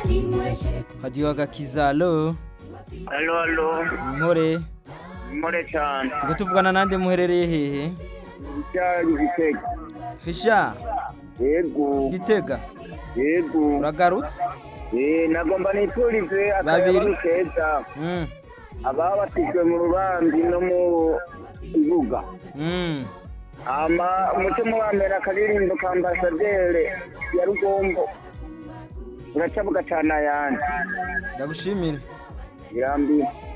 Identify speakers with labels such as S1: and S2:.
S1: hadiyo agakiza alo
S2: Halo, halo.
S1: nkore
S2: More cyane.
S1: tuko tuvugana nande muherereye hehe
S2: Cyari gitega.
S1: fisha
S2: Yego.
S1: gitega
S2: Yego.
S1: uragarutse
S2: Eh, nagomba niturize
S1: Babiri.
S2: akayabaru keza.
S1: Mm,
S2: Ababatijwe mu rubanzi no mu ibuga.
S1: mm.
S2: Ama umutima wa mbere akaririmbo ka ambasaderi ya Rugombo. Uracabuga cyane ayandi.
S1: ndagushimira
S2: Irambiye.